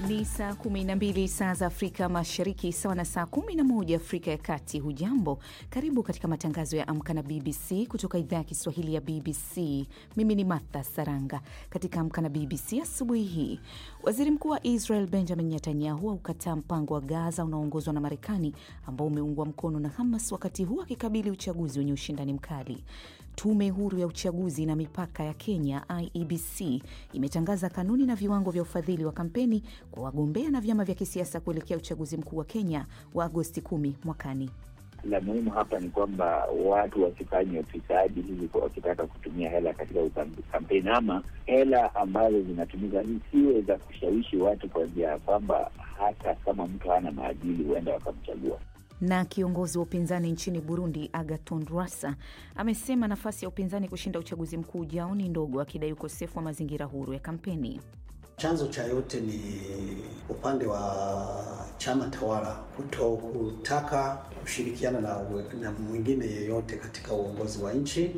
Ni saa 12 saa za Afrika Mashariki, sawa na saa 11 Afrika ya Kati. Hujambo, karibu katika matangazo ya Amka na BBC kutoka idhaa ya Kiswahili ya BBC. Mimi ni Martha Saranga. Katika Amka na BBC asubuhi hii, waziri mkuu wa Israel Benjamin Netanyahu aukataa mpango wa Gaza unaoongozwa na Marekani ambao umeungwa mkono na Hamas, wakati huu akikabili uchaguzi wenye ushindani mkali. Tume huru ya uchaguzi na mipaka ya Kenya IEBC imetangaza kanuni na viwango vya ufadhili wa kampeni kwa wagombea na vyama vya kisiasa kuelekea uchaguzi mkuu wa Kenya wa Agosti 10 mwakani. La muhimu hapa ni kwamba watu wasifanye ufisadi hivi wakitaka kutumia hela katika kampeni, ama hela ambazo zinatumika zisiwe za kushawishi watu kwa njia ya kwamba hata kama mtu hana maadili huenda wakamchagua. Na kiongozi wa upinzani nchini Burundi Agathon Rwasa amesema nafasi ya upinzani kushinda uchaguzi mkuu ujao ni ndogo, akidai ukosefu wa mazingira huru ya kampeni. Chanzo cha yote ni upande wa chama tawala kuto kutaka kushirikiana na, na mwingine yeyote katika uongozi wa nchi.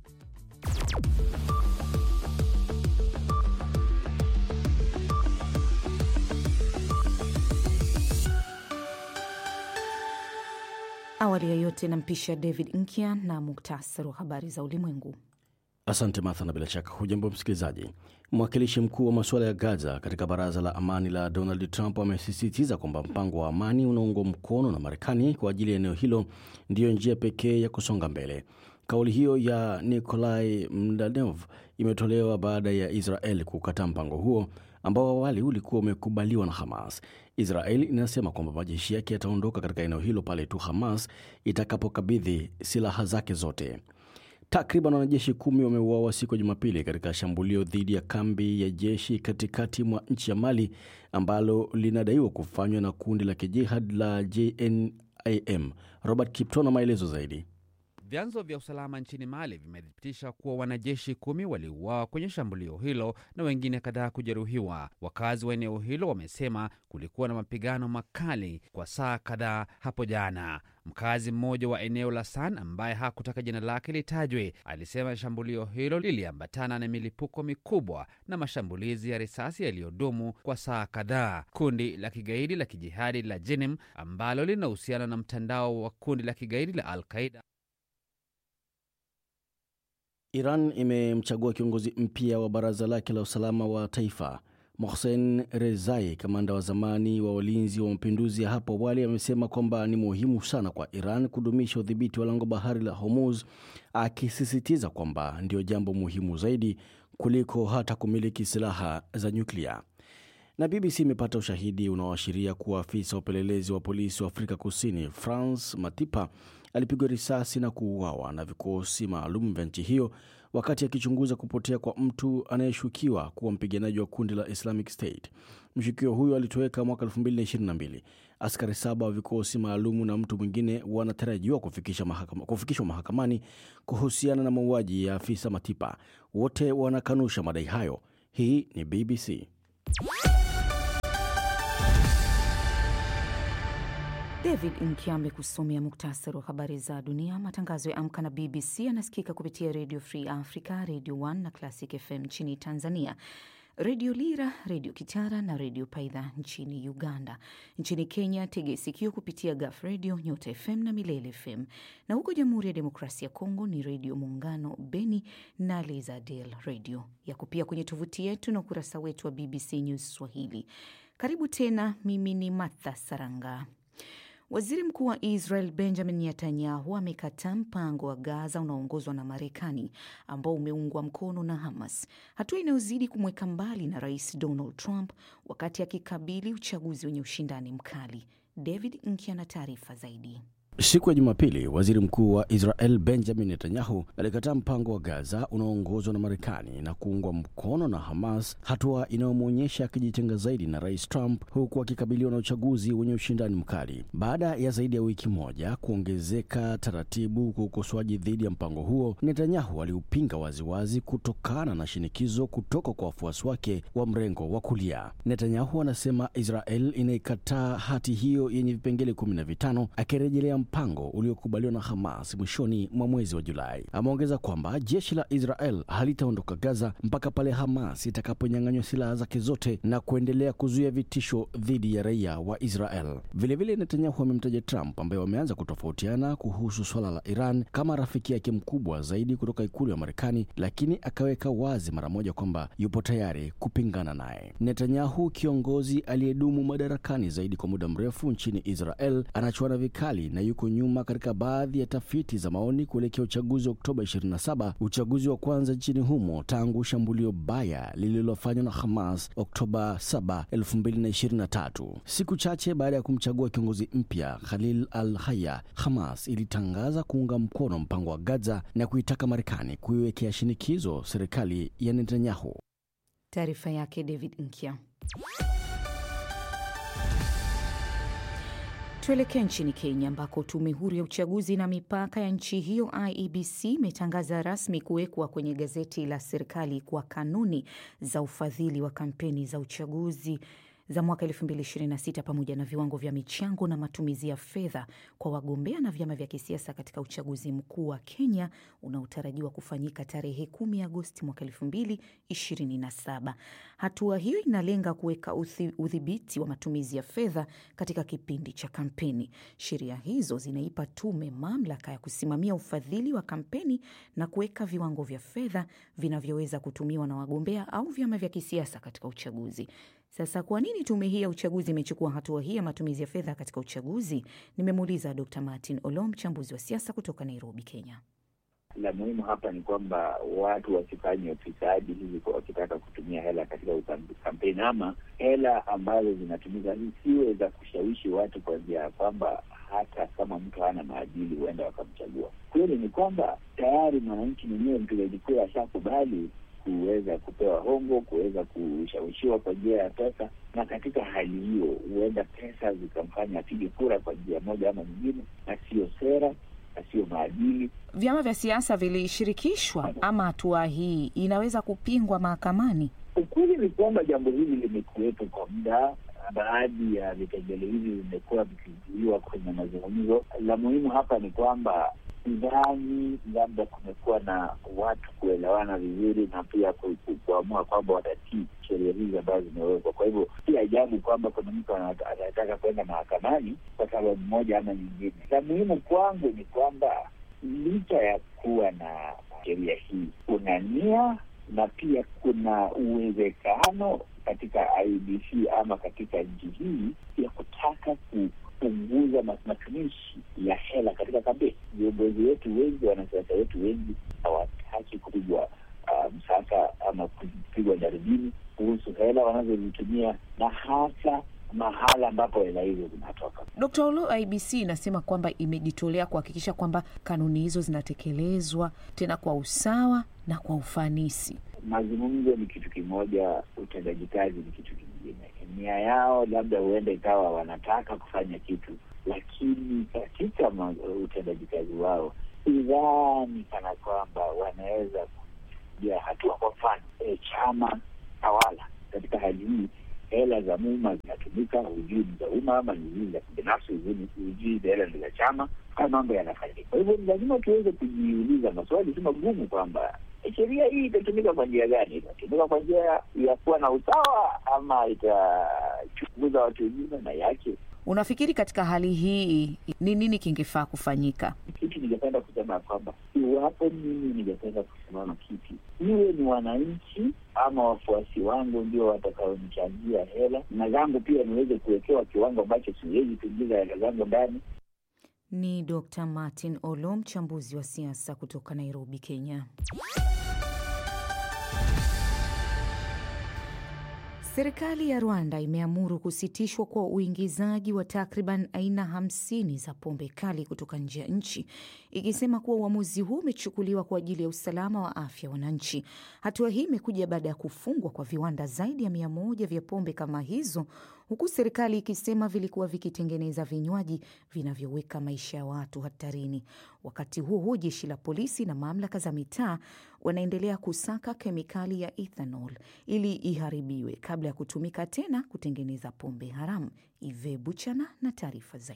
Awali ya yote nampisha David Nkya na muktasari wa habari za ulimwengu. Asante Martha, na bila shaka hujambo msikilizaji. Mwakilishi mkuu wa masuala ya Gaza katika baraza la amani la Donald Trump amesisitiza kwamba mpango wa amani unaungwa mkono na Marekani kwa ajili ya eneo hilo ndiyo njia pekee ya kusonga mbele. Kauli hiyo ya Nikolai Mdanov imetolewa baada ya Israel kukataa mpango huo ambao awali ulikuwa umekubaliwa na Hamas. Israel inasema kwamba majeshi yake yataondoka katika eneo hilo pale tu Hamas itakapokabidhi silaha zake zote. Takriban wanajeshi kumi wameuawa siku ya Jumapili katika shambulio dhidi ya kambi ya jeshi katikati mwa nchi ya Mali ambalo linadaiwa kufanywa na kundi la kijihad la JNIM. Robert Kipto na maelezo zaidi. Vyanzo vya usalama nchini Mali vimethibitisha kuwa wanajeshi kumi waliuawa kwenye shambulio hilo na wengine kadhaa kujeruhiwa. Wakazi wa eneo hilo wamesema kulikuwa na mapigano makali kwa saa kadhaa hapo jana. Mkazi mmoja wa eneo la San ambaye hakutaka jina lake litajwe alisema shambulio hilo liliambatana na milipuko mikubwa na mashambulizi ya risasi yaliyodumu kwa saa kadhaa. Kundi la kigaidi la kijihadi la Jenim ambalo linahusiana na mtandao wa kundi la kigaidi la Al-Qaida Iran imemchagua kiongozi mpya wa baraza lake la usalama wa taifa. Mohsen Rezai, kamanda wa zamani wa walinzi wa mapinduzi ya hapo awali, amesema kwamba ni muhimu sana kwa Iran kudumisha udhibiti wa lango bahari la Hormuz, akisisitiza kwamba ndio jambo muhimu zaidi kuliko hata kumiliki silaha za nyuklia. Na BBC imepata ushahidi unaoashiria kuwa afisa wa upelelezi wa polisi wa Afrika Kusini France Matipa alipigwa risasi na kuuawa na vikosi maalum vya nchi hiyo wakati akichunguza kupotea kwa mtu anayeshukiwa kuwa mpiganaji wa kundi la Islamic State. Mshukiwa huyo alitoweka mwaka 2022. Askari saba wa vikosi maalumu na mtu mwingine wanatarajiwa kufikishwa mahakama, kufikishwa mahakamani kuhusiana na mauaji ya afisa Matipa. Wote wanakanusha madai hayo. Hii ni BBC. David Nkiame kusomea muktasari wa habari za dunia. Matangazo ya Amka na BBC yanasikika kupitia Radio Free Africa, Radio 1 na Classic FM nchini Tanzania, Redio Lira, Redio Kitara na Redio Paidha nchini Uganda. Nchini Kenya, tege sikio kupitia Gaf Radio, Nyota FM na Milele FM, na huko Jamhuri ya Demokrasia ya Kongo ni Redio Muungano Beni na Lizadel Radio. Yako pia kwenye tovuti yetu na ukurasa wetu wa BBC News Swahili. Karibu tena, mimi ni Martha Saranga. Waziri mkuu wa Israel Benjamin Netanyahu amekataa mpango wa Gaza unaoongozwa na Marekani ambao umeungwa mkono na Hamas, hatua inayozidi kumweka mbali na Rais Donald Trump wakati akikabili uchaguzi wenye ushindani mkali. David Nkya na taarifa zaidi. Siku ya Jumapili, waziri mkuu wa Israel Benjamin Netanyahu alikataa mpango wa Gaza unaoongozwa na Marekani na kuungwa mkono na Hamas, hatua inayomwonyesha akijitenga zaidi na rais Trump, huku akikabiliwa na uchaguzi wenye ushindani mkali. Baada ya zaidi ya wiki moja kuongezeka taratibu kwa ukosoaji dhidi ya mpango huo, Netanyahu aliupinga waziwazi kutokana na shinikizo kutoka kwa wafuasi wake wa mrengo wa kulia. Netanyahu anasema Israel inaikataa hati hiyo yenye vipengele kumi na vitano akirejelea mpango uliokubaliwa na Hamas mwishoni mwa mwezi wa Julai. Ameongeza kwamba jeshi la Israel halitaondoka Gaza mpaka pale Hamas itakaponyang'anywa silaha zake zote na kuendelea kuzuia vitisho dhidi ya raia wa Israel. Vilevile, Netanyahu amemtaja Trump ambaye wameanza kutofautiana kuhusu swala la Iran kama rafiki yake mkubwa zaidi kutoka ikulu ya Marekani, lakini akaweka wazi mara moja kwamba yupo tayari kupingana naye. Netanyahu, kiongozi aliyedumu madarakani zaidi kwa muda mrefu nchini Israel, anachuana vikali na yuko nyuma katika baadhi ya tafiti za maoni kuelekea uchaguzi wa Oktoba 27, uchaguzi wa kwanza nchini humo tangu shambulio baya lililofanywa na Hamas Oktoba 7, 2023. Siku chache baada ya kumchagua kiongozi mpya Khalil al-Haya, Hamas ilitangaza kuunga mkono mpango wa Gaza na kuitaka Marekani kuiwekea shinikizo serikali ya Netanyahu. Taarifa yake David Nkya. Tuelekee nchini Kenya ambako tume huru ya uchaguzi na mipaka ya nchi hiyo IEBC imetangaza rasmi kuwekwa kwenye gazeti la serikali kwa kanuni za ufadhili wa kampeni za uchaguzi za mwaka 2026 pamoja na viwango vya michango na matumizi ya fedha kwa wagombea na vyama vya kisiasa katika uchaguzi mkuu wa Kenya unaotarajiwa kufanyika tarehe 10 Agosti mwaka 2027. Hatua hiyo inalenga kuweka udhibiti wa matumizi ya fedha katika kipindi cha kampeni. Sheria hizo zinaipa tume mamlaka ya kusimamia ufadhili wa kampeni na kuweka viwango vya fedha vinavyoweza kutumiwa na wagombea au vyama vya kisiasa katika uchaguzi. Sasa kwa nini tume hii ya uchaguzi imechukua hatua hii ya matumizi ya fedha katika uchaguzi? Nimemuuliza Dr Martin Olo, mchambuzi wa siasa kutoka Nairobi, Kenya. La muhimu hapa ni kwamba watu wasifanye ufisadi hivi wakitaka kutumia hela katika kampeni, ama hela ambazo zinatumika zisiwe za kushawishi watu kwa njia ya kwamba hata kama mtu hana maadili huenda wakamchagua. Kweli ni kwamba tayari mwananchi mwenyewe mpigaji kura ashakubali kuweza kupewa hongo, kuweza kushawishiwa kwa njia ya pesa, na katika hali hiyo huenda pesa zikamfanya apige kura kwa njia moja ama nyingine, na siyo sera na siyo maadili. Vyama vya siasa vilishirikishwa ama hatua hii inaweza kupingwa mahakamani? Ukweli ni kwamba jambo hili limekuwepo kwa muda. Baadhi ya vipengele hivi vimekuwa vikizuiwa kwenye mazungumzo. La muhimu hapa ni kwamba sidhani labda kumekuwa na watu kuelewana vizuri na pia kuamua kwamba watatii sheria hizi ambazo zimewekwa. Kwa hivyo si ajabu kwamba kuna mtu anataka kwenda mahakamani kwa sababu moja ama nyingine. La muhimu kwangu ni kwamba licha ya kuwa na sheria hii, kuna nia na pia kuna uwezekano katika IEBC ama katika nchi hii ya kutaka ku punguza matumishi ya hela katika kampeni. Viongozi wetu wengi, wanasiasa wetu wengi hawataki kupigwa uh, msasa ama kupigwa jaribini kuhusu hela wanazozitumia na hasa mahala ambapo hela hizo zinatoka. Dkt. Olo, IBC inasema kwamba imejitolea kuhakikisha kwamba kanuni hizo zinatekelezwa tena kwa usawa na kwa ufanisi. Mazungumzo ni kitu kimoja, utendaji kazi ni kitu kingine. Nia yao labda huenda ikawa wanataka kufanya kitu, lakini katika utendaji kazi wao sidhani kana kwamba wanaweza kupiga hatua. Kwa mfano e, chama tawala katika hali hii hela za umma zinatumika, hujui ni za umma ama ni zile za kibinafsi, hujui hela ni za chama. Haya mambo yanafanyika. Kwa hivyo ni lazima tuweze kujiuliza maswali si magumu kwamba sheria hii itatumika kwa njia gani? Itatumika kwa njia ya kuwa na usawa ama itachunguza watu wengine na yake? Unafikiri katika hali hii ni nini kingefaa kufanyika? Kitu ningependa kusema kwamba iwapo mimi ningependa kusimama kiti, iwe ni wananchi ama wafuasi wangu ndio watakaonichangia hela na zangu pia niweze kuwekewa kiwango ambacho siwezi kuingiza hela zangu ndani. Ni Dr Martin Olo, mchambuzi wa siasa kutoka Nairobi, Kenya. Serikali ya Rwanda imeamuru kusitishwa kwa uingizaji wa takriban aina hamsini za pombe kali kutoka nje ya nchi, ikisema kuwa uamuzi huu umechukuliwa kwa ajili ya usalama wa afya wananchi. Hatua hii imekuja baada ya kufungwa kwa viwanda zaidi ya mia moja vya pombe kama hizo, huku serikali ikisema vilikuwa vikitengeneza vinywaji vinavyoweka maisha ya watu hatarini. Wakati huo huo, jeshi la polisi na mamlaka za mitaa wanaendelea kusaka kemikali ya ethanol ili iharibiwe kabla ya kutumika tena kutengeneza pombe haramu. Ive Buchana na taarifa zaidi.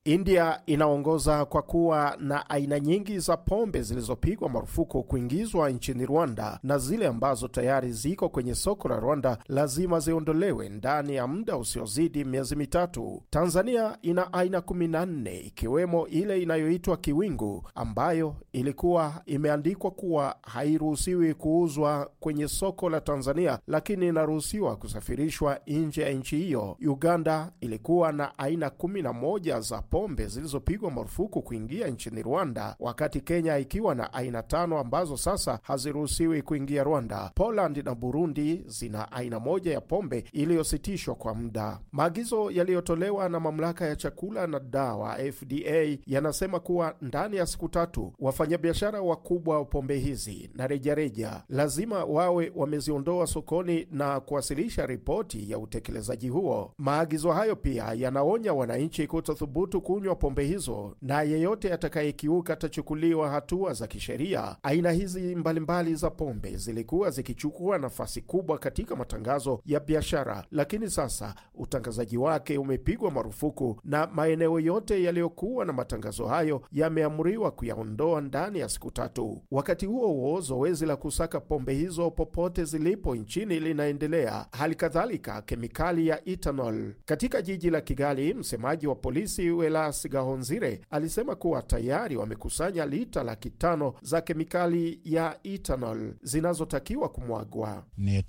India inaongoza kwa kuwa na aina nyingi za pombe zilizopigwa marufuku kuingizwa nchini Rwanda, na zile ambazo tayari ziko kwenye soko la Rwanda lazima ziondolewe ndani ya muda usiozidi miezi mitatu. Tanzania ina aina 14 ikiwemo ile inayoitwa Kiwingu ambayo ilikuwa imeandikwa kuwa hairuhusiwi kuuzwa kwenye soko la Tanzania, lakini inaruhusiwa kusafirishwa nje ya nchi hiyo. Uganda ilikuwa na aina 11 za pombe zilizopigwa marufuku kuingia nchini Rwanda, wakati Kenya ikiwa na aina tano ambazo sasa haziruhusiwi kuingia Rwanda. Poland na Burundi zina aina moja ya pombe iliyositishwa kwa muda. Maagizo yaliyotolewa na mamlaka ya chakula na dawa FDA yanasema kuwa ndani ya siku tatu wafanyabiashara wakubwa wa pombe hizi na rejareja lazima wawe wameziondoa sokoni na kuwasilisha ripoti ya utekelezaji huo. Maagizo hayo pia yanaonya wananchi kutothubutu kunywa pombe hizo na yeyote atakayekiuka atachukuliwa hatua za kisheria. Aina hizi mbalimbali mbali za pombe zilikuwa zikichukua nafasi kubwa katika matangazo ya biashara, lakini sasa utangazaji wake umepigwa marufuku na maeneo yote yaliyokuwa na matangazo hayo yameamriwa kuyaondoa ndani ya siku tatu. Wakati huo huo, zoezi la kusaka pombe hizo popote zilipo nchini linaendelea. Hali kadhalika kemikali ya ethanol katika jiji la Kigali, msemaji wa polisi Welas Gahonzire alisema kuwa tayari wamekusanya lita laki tano za kemikali ya ethanol zinazotakiwa kumwagwa.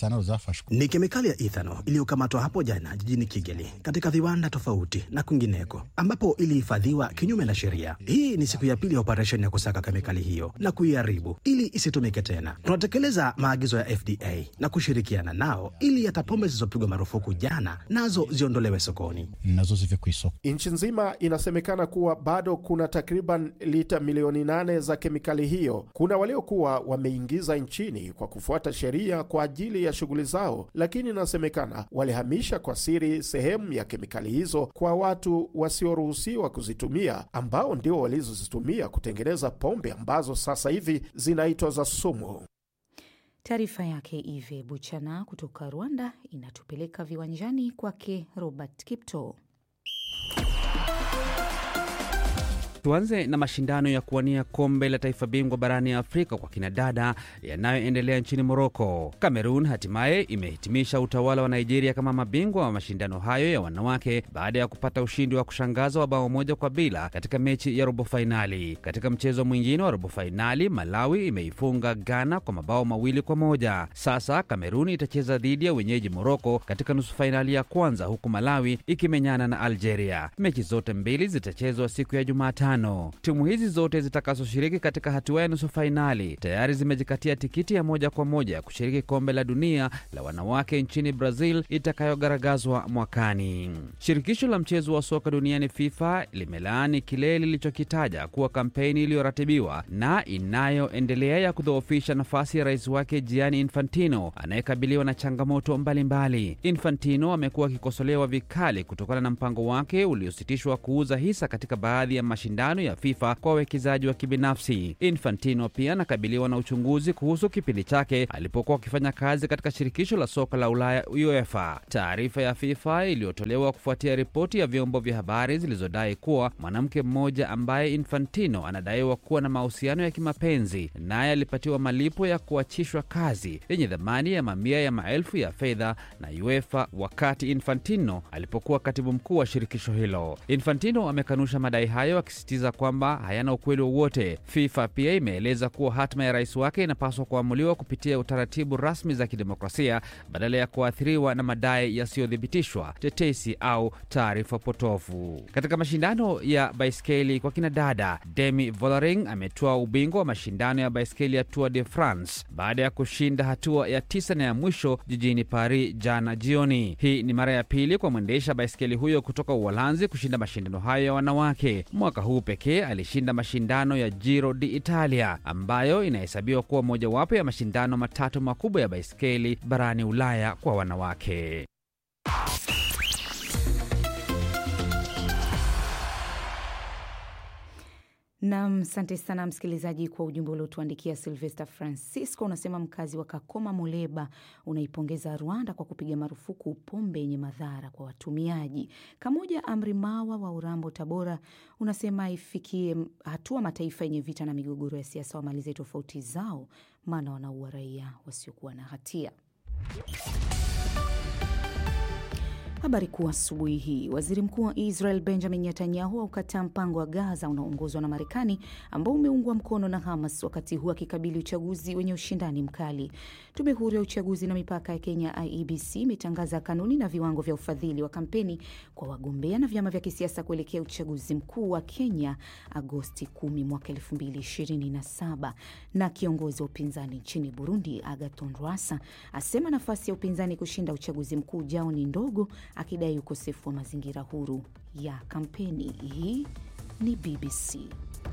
Ni kemikali ya ethanol iliyokamatwa hapo jana jijini Kigali katika viwanda tofauti na kwingineko ambapo ilihifadhiwa kinyume na sheria. Hii ni siku ya pili ya operesheni ya kusaka kemikali hiyo na kuiharibu ili isitumike tena. Tunatekeleza maagizo ya FDA na kushirikiana nao ili hata pombe zilizopigwa marufuku jana nazo ziondolewe sokoni. Nchi nzima inasemekana kuwa bado kuna takriban lita milioni nane za kemikali hiyo. Kuna waliokuwa wameingiza nchini kwa kufuata sheria kwa ajili ya shughuli zao, lakini inasemekana walihamisha kwa siri sehemu ya kemikali hizo kwa watu wasioruhusiwa kuzitumia, ambao ndio walizozitumia kutengeneza pombe ambazo sasa hivi zinaitwa za sumu. Taarifa yake Ive Buchana kutoka Rwanda inatupeleka viwanjani kwake Robert Kipto. Tuanze na mashindano ya kuwania kombe la taifa bingwa barani Afrika kwa kinadada yanayoendelea nchini Moroko. Kamerun hatimaye imehitimisha utawala wa Nigeria kama mabingwa wa mashindano hayo ya wanawake baada ya kupata ushindi wa kushangaza wa bao moja kwa bila katika mechi ya robo fainali. Katika mchezo mwingine wa robo fainali, Malawi imeifunga Ghana kwa mabao mawili kwa moja. Sasa Kamerun itacheza dhidi ya wenyeji Moroko katika nusu fainali ya kwanza, huku Malawi ikimenyana na Algeria. Mechi zote mbili zitachezwa siku ya Jumatano. Timu hizi zote zitakazoshiriki katika hatua ya nusu fainali tayari zimejikatia tikiti ya moja kwa moja ya kushiriki kombe la dunia la wanawake nchini Brazil itakayogaragazwa mwakani. Shirikisho la mchezo wa soka duniani FIFA limelaani kile lilichokitaja kuwa kampeni iliyoratibiwa na inayoendelea ya kudhoofisha nafasi ya rais wake Gianni Infantino anayekabiliwa na changamoto mbalimbali mbali. Infantino amekuwa akikosolewa vikali kutokana na mpango wake uliositishwa kuuza hisa katika baadhi ya mashindano ya FIFA kwa wawekezaji wa kibinafsi. Infantino pia anakabiliwa na uchunguzi kuhusu kipindi chake alipokuwa akifanya kazi katika shirikisho la soka la Ulaya UEFA. Taarifa ya FIFA iliyotolewa kufuatia ripoti ya vyombo vya habari zilizodai kuwa mwanamke mmoja ambaye Infantino anadaiwa kuwa na mahusiano ya kimapenzi naye alipatiwa malipo ya kuachishwa kazi yenye thamani ya mamia ya maelfu ya fedha na UEFA wakati Infantino alipokuwa katibu mkuu wa shirikisho hilo. Infantino amekanusha madai hayo akisisitiza kwamba hayana ukweli wowote. FIFA pia imeeleza kuwa hatima ya rais wake inapaswa kuamuliwa kupitia utaratibu rasmi za kidemokrasia badala ya kuathiriwa na madai yasiyothibitishwa, tetesi au taarifa potofu. Katika mashindano ya baiskeli kwa kinadada, Demi Vollering ametoa ubingwa wa mashindano ya baiskeli ya Tour de France baada ya kushinda hatua ya tisa na ya mwisho jijini Paris jana jioni. Hii ni mara ya pili kwa mwendesha baiskeli huyo kutoka Uholanzi kushinda mashindano hayo ya wanawake. Mwaka huu pekee alishinda mashindano ya Giro d'Italia ambayo inahesabiwa kuwa mojawapo ya mashindano matatu makubwa ya baiskeli barani Ulaya kwa wanawake. Nam, asante sana msikilizaji kwa ujumbe uliotuandikia. Silvester Francisco unasema mkazi wa Kakoma, Muleba, unaipongeza Rwanda kwa kupiga marufuku pombe yenye madhara kwa watumiaji. Kamoja Amri Mawa wa Urambo, Tabora, unasema ifikie hatua mataifa yenye vita na migogoro ya siasa wamalize tofauti zao, maana wanaua raia wasiokuwa na hatia. Habari kuu asubuhi hii. Waziri mkuu wa Israel Benjamin Netanyahu aukataa mpango wa Gaza unaoongozwa na Marekani ambao umeungwa mkono na Hamas, wakati huu akikabili uchaguzi wenye ushindani mkali. Tume huru ya uchaguzi na mipaka ya Kenya, IEBC, imetangaza kanuni na viwango vya ufadhili wa kampeni kwa wagombea na vyama vya kisiasa kuelekea uchaguzi mkuu wa Kenya Agosti 10 mwaka 2027. Na kiongozi wa upinzani nchini Burundi Agathon Rwasa asema nafasi ya upinzani kushinda uchaguzi mkuu ujao ni ndogo akidai ukosefu wa mazingira huru ya kampeni. Hii ni BBC.